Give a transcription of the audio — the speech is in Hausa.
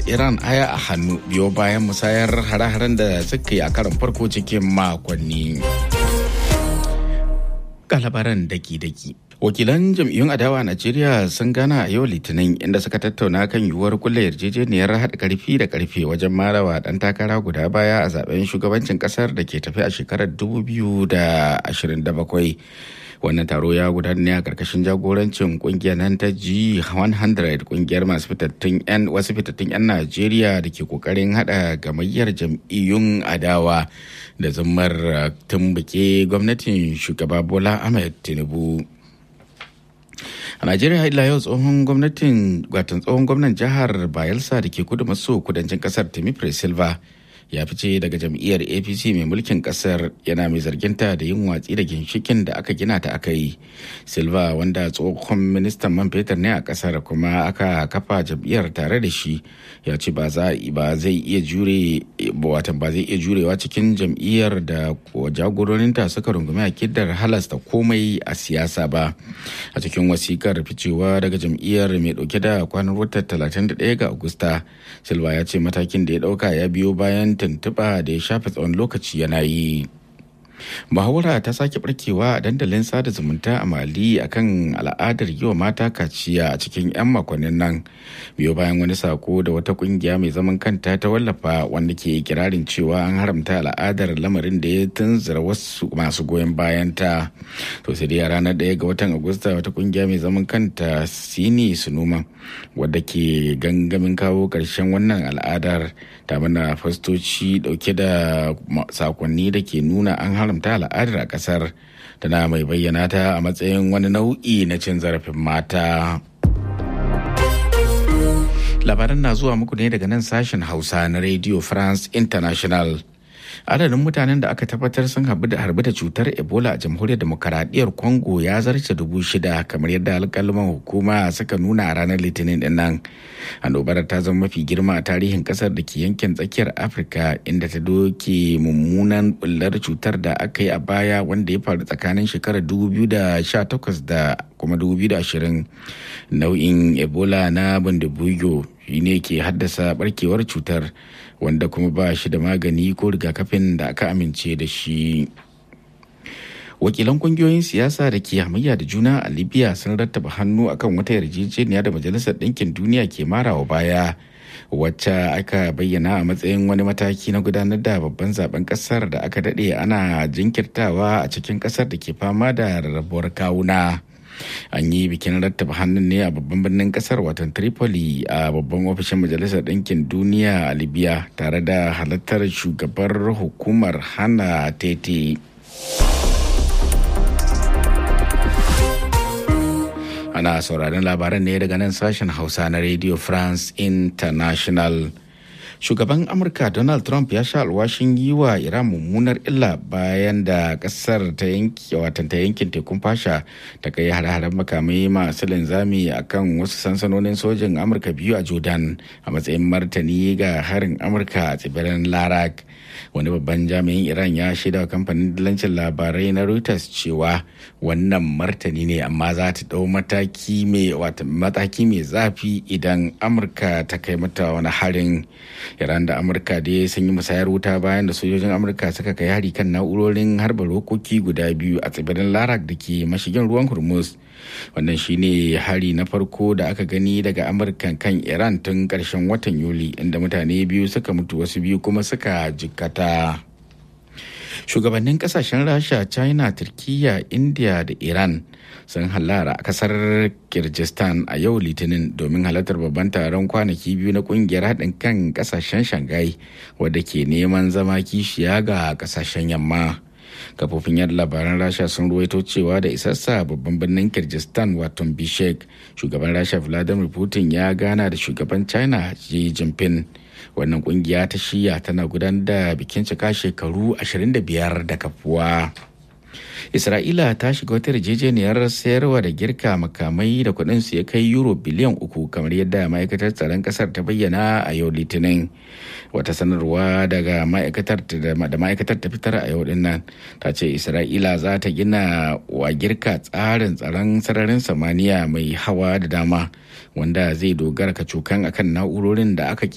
iran aya a hannu biyo bayan musayar hare-haren da suka yi a karon farko cikin makonni labaran daki-daki wakilan jam'iyyun adawa a najeriya sun gana a yau litinin inda suka tattauna kan yiwuwar kulle yarjejeniyar haɗa karfi da karfe wajen marawa ɗan takara guda baya a zaben shugabancin ƙasar da ke tafi a shekarar 2027 wannan taro ya gudana ne a karkashin jagorancin kungiyar nan ta G100 kungiyar masu fitattun 'yan wasu fitattun 'yan Najeriya da ke kokarin hada gamayyar jam'iyyun adawa da zammar tumbuke gwamnatin shugaba Bola Ahmed Tinubu. a najeriya ila yau tsohon gwamnatin watan tsohon gwamnan jihar bayelsa da ke kudu maso kudancin kasar timi silva ya fice daga jam'iyyar apc mai mulkin kasar yana mai zarginta da yin watsi da ginshikin da aka gina ta aka yi silva wanda tsohon ministan man fetur ne a kasar kuma aka kafa jam'iyyar tare da shi ya ce ba zai iya jure watan ba zai iya jurewa cikin jam'iyyar da jagororinta suka rungumi akidar halasta komai a siyasa ba a cikin wasikar ficewa daga jam'iyyar mai dauke da kwanan watan 31 ga agusta silva ya ce matakin da ya dauka ya biyo bayan tuntuɓa da ya shafe tsawon lokaci yana yi muhawara ta sake barkewa a dandalin sada zumunta a mali akan al'adar yi wa mata kaciya a cikin 'yan makonnin nan biyo bayan wani sako da wata kungiya mai zaman kanta ta wallafa wanda ke kirarin cewa an haramta al'adar lamarin da ya tunzura wasu masu goyon bayan ta to sai dai a ranar ɗaya ga watan agusta wata kungiya mai zaman kanta sini sunuma wadda ke gangamin kawo ƙarshen wannan al'adar ta mana fastoci dauke da sakonni da ke nuna an haramta al'adar a kasar tana mai bayyana ta a matsayin wani nau'i na cin zarafin mata labaran na zuwa muku ne daga nan sashen hausa na radio france international adadin mutanen da aka tabbatar sun harbi da cutar ebola a jamhuriyar demokaradiyyar congo ya zarce dubu shida kamar yadda alkalman hukuma suka nuna a ranar litinin din nan annobar ta zama mafi girma a tarihin kasar da ke yankin tsakiyar afirka inda ta doke mummunan bullar cutar da aka yi a baya wanda ya faru tsakanin shekarar 2018 da kuma 2020 nau'in ebola na bundubuyo ne ke haddasa barkewar cutar wanda kuma ba shi da magani ko rigakafin da aka amince da shi wakilan kungiyoyin siyasa da ke hamayya da juna a libya sun rattaba hannu akan wata yarjejeniya da majalisar ɗinkin duniya ke marawa baya wacce aka bayyana a matsayin wani mataki na gudanar da babban zaben kasar da aka daɗe ana jinkirtawa a cikin kasar da ke fama da rarrabuwar kawuna. an yi bikin rattaba hannun ne a babban birnin kasar watan tripoli a babban ofishin majalisar ɗinkin duniya a libya tare da halartar shugabar hukumar hana tete ana sauraron labaran ne daga nan sashen hausa na radio france international shugaban amurka donald trump ya sha alwashin yi wa iran mummunar illa bayan da kasar ta yanki watan ta yankin tekun fasha ta kai hare-haren makamai masu linzami a kan wasu sansanonin sojin amurka biyu a jordan a matsayin martani ga harin amurka a tsibirin larak wani babban jami'in iran ya shaida wa kamfanin dillancin labarai na reuters cewa wannan martani ne amma za ta dau mataki mai zafi idan amurka ta kai mata wani harin iran da amurka da sun yi musayar wuta bayan da sojojin amurka suka kai hari kan na'urorin harba rokoki guda biyu a tsibirin larak da ke mashigin ruwan hormuz wannan shine hari na farko da aka gani daga amurka kan iran tun karshen watan yuli inda mutane biyu suka mutu wasu biyu kuma suka jikkata shugabannin kasashen rasha china turkiya india da iran sun hallara a kasar kirgistan a yau litinin domin halartar babban taron kwanaki biyu na kungiyar haɗin kan kasashen shanghai wadda ke neman zama kishiya ga kasashen yamma kafofin yada labaran rasha sun ruwaito cewa da isassa babban birnin kirgistan wato bishek shugaban rasha vladimir putin ya gana da shugaban china xi jinping wannan kungiya ta shiya tana gudanar da bikin cika shekaru 25 da kafuwa isra'ila ta shiga wata yarjejeniyar sayarwa da girka makamai da kudin su ya kai euro biliyan uku kamar yadda ma'aikatar tsaron kasar ta bayyana a yau litinin wata sanarwa daga ma'aikatar da ma'aikatar ta fitar a yau din nan ta ce isra'ila za ta gina wa girka tsarin tsaron sararin samaniya mai hawa da dama wanda zai dogara kacokan akan na'urorin da aka